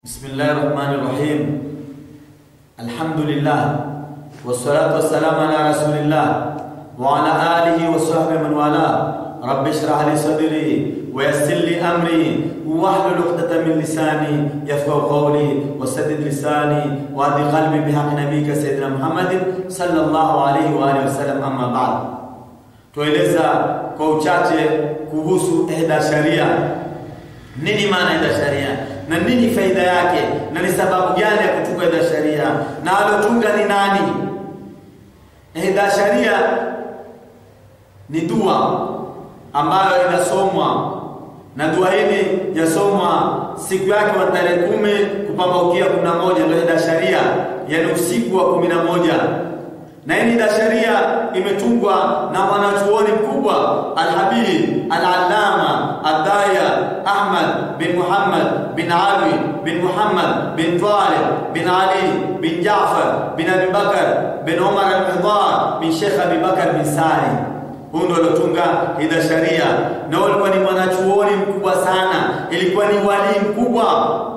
Bismillahi rahmani rahim. Alhamdulillah wassalatu wassalamu ala rasulillah wa ala alihi wa sahbihi man wala. Rabbi shrah li sadri wa yassir li amri wahlul 'uqdatan min lisani yafqahu qawli wa saddid lisani wa hdi qalbi bihaqqi nabiyyika sayyidina Muhammadin sallallahu alayhi wa alihi wasallam. Amma ba'd, tueleza kwa uchache kuhusu ihda sharia. Nini maana ihda sharia na nini faida yake na ni sababu gani ya kutunga idha sharia na alotunga ni nani? Idha sharia ni dua ambayo inasomwa na dua hili yasomwa siku yake wa tarehe kumi kupambaukia kumi na moja ndio idha sharia, yani usiku wa kumi na moja na hii idha sharia imetungwa na mwanachuoni mkubwa Alhabib Al-Allama Adaya Ahmad bin Muhammad bin Ali bin Muhammad bin Talib bin Ali bin Jaafar bin Abi Bakar bin Umar al-Mihdar bin Sheikh Abi Bakar bin Sari. Huyu ndo alotunga idha sharia, na alikuwa ni mwanachuoni mkubwa sana, ilikuwa ni wali mkubwa.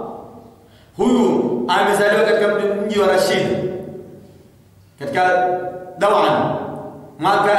Huyu amezaliwa katika mji wa Rashid katika Dawan mwaka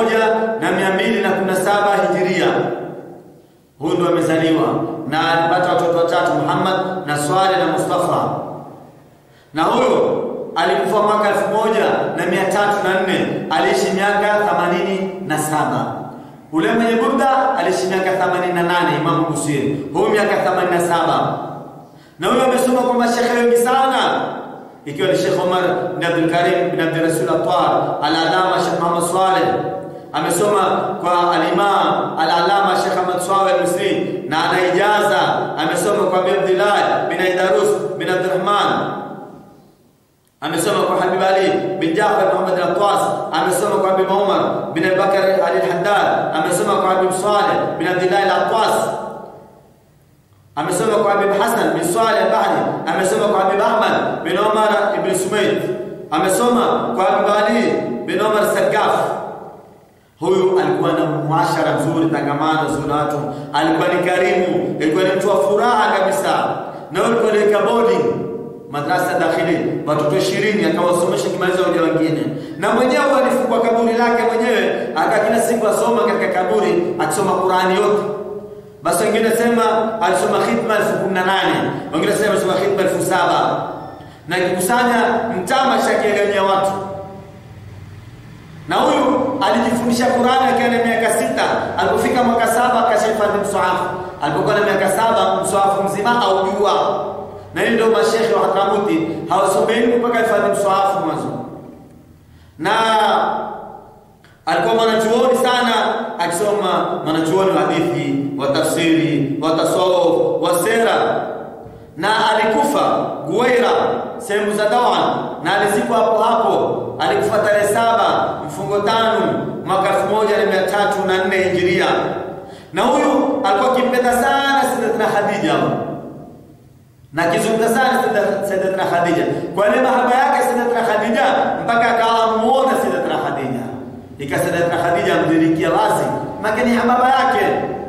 1217 Hijiria. Huyu ndo amezaliwa na alipata watoto watatu, Muhammad na Swale na Mustafa. Na huyo alikufa mwaka 1304, aliishi miaka 87. Ule mwenye Burda aliishi miaka 88, Imam Busiri. Huyu miaka 87. Na huyo amesoma kwa mashekhe wengi sana ikiwa ni Sheikh Omar bin Abdul Karim bin Abdul Rasul Atwar, Al-Alama Sheikh Muhammad Swaleh amesoma kwa al-Imam Al-Alama Sheikh Ahmad Swaleh Al-Misri na ana ijaza amesoma kwa Abi Abdullah bin Aidarus bin Abdurrahman amesoma kwa Habib Ali bin Jafar Muhammad Al-Atwas amesoma kwa Abi Umar bin Bakar Ali Al-Haddad amesoma kwa Habib Saleh bin Abdullah Al-Atwas amesoma kwa Habib Hassan bin Saleh Bahri, amesoma kwa Habib Ahmad bin Omar ibn Sumayd, amesoma kwa Habib Ali bin Omar Sagaf. Huyu alikuwa na muashara mzuri, tangamano zuri na watu, alikuwa ni karimu, alikuwa ni mtu wa furaha kabisa, na alikuwa aliweka boarding madrasa dakhili watoto ishirini akawasomesha kimaliza waja wengine, na mwenyewe alifungua kaburi lake mwenyewe, aka kila siku asoma katika kaburi akisoma Qurani yote basi wengine sema alisoma khidma elfu kumi na nane wengine sema alisoma khidma elfu saba na kikusanya mtama shakiaganyia watu. Na huyu alijifundisha Qur'ani akiwa na miaka sita. Alipofika mwaka saba akashahifadhi mswahafu. Alipokuwa na miaka saba mswahafu mzima aujua. Na hii ndio mashekhe wa Hadramuti hawasomeni mpaka hifadhi mswahafu mwanzo. Na alikuwa mwanachuoni sana akisoma mwanachuoni wa hadithi wa tafsiri wa tasawuf wa sera na alikufa Guwaira sehemu za Dawan na alizikwa hapo hapo alikufa tarehe saba mfungo tano mwaka elfu moja na mia tatu na nne hijiria na huyu alikuwa akimpenda sana Sayyidatina Khadija na akizungumza sana Sayyidatina Khadija kwa ile mahaba yake Sayyidatina Khadija mpaka akawa muona Sayyidatina Khadija ikasadatna Khadija amdirikia wazi makani hababa yake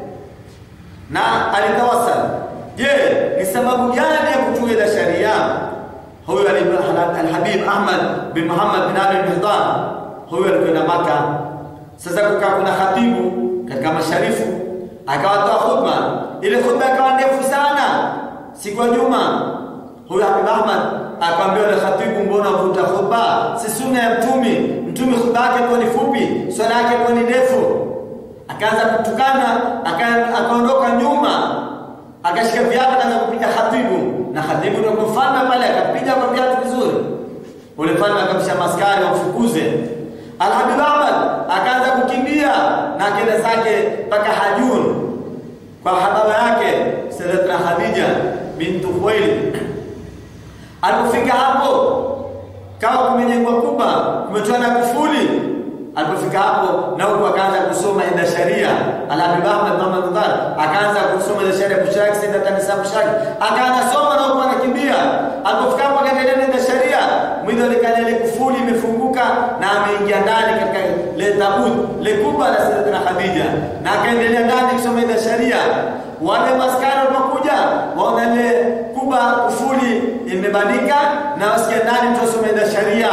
na alitawasal. Je, ni sababu gani ya kutunga ile sharia? Huyu Alhabib Ahmad bin Muhammad bin Ali al-Mihdar, huyu alikwenda Maka. Sasa kukaa kuna khatibu katika masharifu, akawatoa khutba. Ile khutba ikawa ndefu sana, siku ya Juma. Huyu Habib Ahmad akamwambia yule khatibu, mbona uvuta khutba? Si sunna ya Mtume. Mtume khutba yake ilikuwa ni fupi, swala yake ilikuwa ni ndefu. Akaanza kutukana, akaondoka nyuma, akashika viatu, akaanza kupiga khatibu, na khatibu ndio mfalme pale, akapiga kwa viatu vizuri. Ule mfalme akamsha maskari wamfukuze. Alhabib Ahmad akaanza kukimbia na akenda zake mpaka Hajun kwa hababa yake Sayyidatina Khadija bintu Khuwailid. Alipofika hapo kama kumejengwa kuba kumetoa na kufuli. Alipofika hapo na huko akaanza kusoma ida sharia. Al-Habib Ahmad Muhammad Mudhar akaanza kusoma ida sharia kushaki sida tanisa kushaki. Akaanza soma na huko anakimbia. Alipofika hapo akaendelea na ida sharia. Mwido likana ile kufuli imefunguka na ameingia ndani katika le tabut le kuba la Sayyidatina Khadija na akaendelea ndani kusoma ida sharia. Wale maskari walipokuja waona ile kuba kufuli skuli imebandika na wasikia ndani mtu asome ida sharia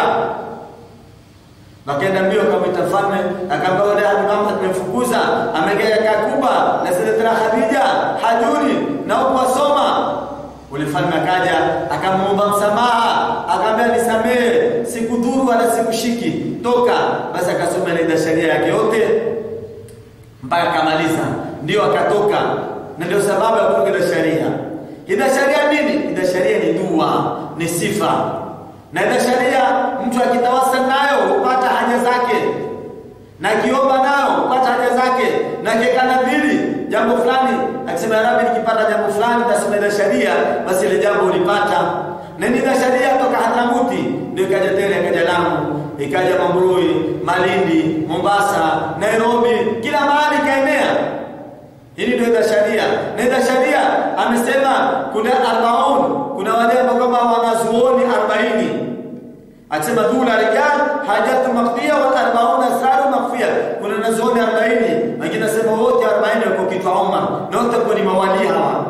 Wakaenda mbio akamwita mfalme, akaambia wale Muhammad tumemfukuza, amegea kakuba na Sayyidatuna Khadija hajuni na huko asoma. Ule mfalme akaja akamuomba msamaha, akamwambia nisamehe, sikudhuru wala sikushiki, toka. Basi akasoma ile sharia yake yote mpaka akamaliza, ndio akatoka, na ndio sababu ya kutoka ile sharia. Ida sharia nini? Ida sharia ni dua, ni sifa na ida sharia mtu akitawasal nayo hupata haja zake, na akiomba nayo hupata haja zake, na akikanadhiri jambo fulani, akisema ya Rabbi, nikipata jambo fulani nasoma ida sharia, basi ile jambo ulipata. Na ni ida sharia toka Hadramuti ndio ikaja tena, ikaja Lamu, ikaja Mambrui, Malindi, Mombasa, Nairobi, kila mahali ikaenea. Hili ndio ida sharia. Na ida sharia amesema kuna arbaun, kuna wale ambao kama wanazuoni 40 akisema dhula rijal hajatu makhfiya wa arbauna asraru makhfiya. Kuna wanazuoni 40, wengine nasema wote 40 wako kichwa Omar, na wote kwa ni mawali hawa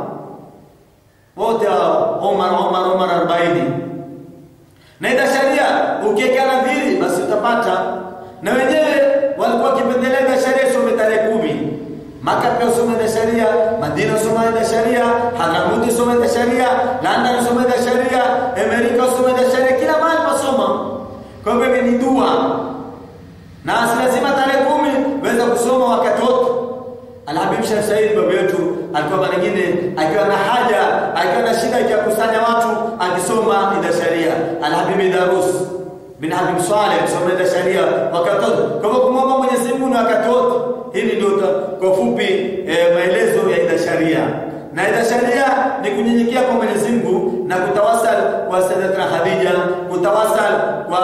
wote Omar Omar Omar 40. Na ida sharia ukiweka nadhiri basi utapata, na wenyewe walikuwa wakipendelea ida sharia isome tarehe kumi Maka pia usome ida sharia, Madina usome ida sharia, Hadramaut usome ida sharia, London usome ida sharia, Amerika usome ida sharia, kila mahali pasoma. Kwa hivyo ni dua. Na si lazima tarehe kumi weza kusoma wakati wote. Alhabib Sheikh Said baba yetu alikuwa mara nyingine akiwa na haja, akiwa na shida ya kukusanya watu akisoma ida sharia. Alhabib Darus bin Habib Saleh kusoma ida sharia wakati wote. Kwa hivyo kumwomba Mwenyezi Mungu ni wakati wote. Hili ndio kwa fupi eh, maelezo ya ida sharia. Na ida sharia ni kunyenyekea kwa Mwenyezi Mungu na kutawasal kwa Sayyidatuna Khadija, kutawasal kwa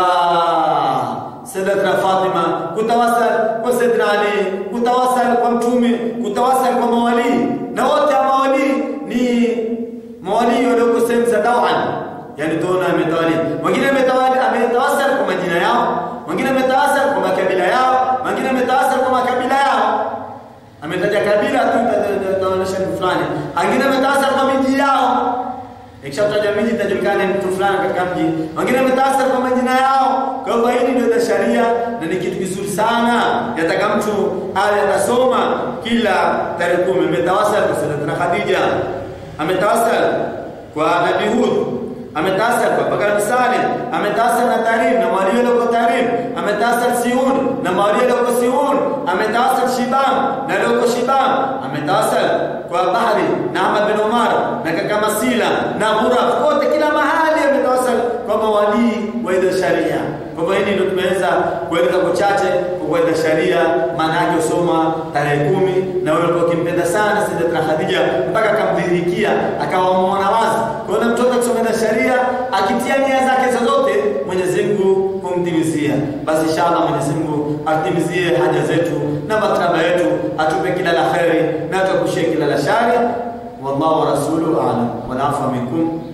Sayyidatuna Fatima, kutawasal kwa Sayyidina Ali, kutawasal kwa Mtume, kutawasal kwa mawali. Na wote mawali ni mawali walioko sehemu za dawan. Yaani tuona ametawali. Wengine ametawali ametawasal kwa majina yao, wengine ametawasal kwa makabila yao, wengine ametawasal kwa makabila yao. Ametaja kabila tu itaonyesha mtu fulani. Wengine ametawasal kwa miji yao. Ikishataja miji itajulikana mtu fulani katika mji. Wengine ametawasal kwa majina yao. Kwa hivyo hili ndio sharia na ni kitu kizuri sana. Yataka mtu awe atasoma kila tarehe kumi. Ametawasal kwa Sayyidatuna Khadija. Ametawasal kwa Nabii Hud ametasal kwa Bakar Saleh, ametasal na Tarim na mawali walioko Tarim, ametasal Siun na mawali walioko Siun, ametasal Shibam na walioko Shibam, ametasal kwa Bahri na Ahmad bin Umar na kaka Masila na Ghuraf, wote kila mahali ametawasal kwa mawali wa idha sharia. Kwa hivyo hili ndio tumeweza kueleza kwa chache kwa idha sharia, maana yake usoma tarehe kumi na wewe ulikuwa ukimpenda sana Sayyidatuna Khadija mpaka akamdhihirikia akawa muona wazi. Kwa hiyo mtoto kusoma idha sharia akitia nia zake zozote Mwenyezi Mungu humtimizia. Basi inshallah Mwenyezi Mungu atimizie haja zetu na matlaba yetu, atupe kila la kheri na atuepushie kila la shari. Wallahu wa rasuluhu a'lam. Wal afwa minkum